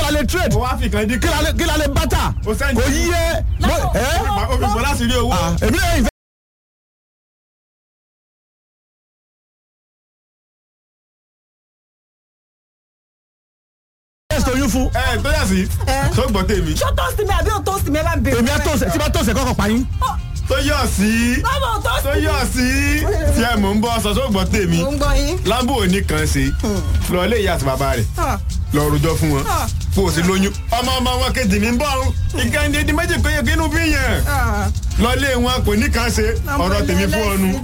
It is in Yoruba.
la lè trade ó wá fi kan dín kí la lè kí la lè bàtà Ó sẹ́ni- kò yí ẹ mo- ẹ ó fi bọ́ láti rí owó. ah, èmi náà ìfẹ́. ẹ̀sìn oyún fún ẹ tó yà sí tó gbọ́ tèmi ṣó tó sí mi àbí ò tó sí mi ẹ bá ń bèrè. èmi àtọ̀sẹ̀ tí bá tọ̀sẹ̀ kọ́kọ́ pa yín. tó yọ̀ sí báwo ò tó tó sí mi. yọ̀ sí tí ẹ mò ń bọ́ sọ tó gbọ́ tèmi mo ń gbọ́ yín. lábò òní kan ṣe lọ ilé ìyá àti bàbá rẹ̀ Ah. lọ rojọ́ fún wọn Ah. kó o sì lóyún ọmọ ọmọ wọn kejì mi ń bọ̀ ọ́n ìkànnì méjì péye kínú bí yẹn Ah. lọ ilé wọn kò ní kan ṣe ọ̀rọ̀ tèmi fún ọ nu.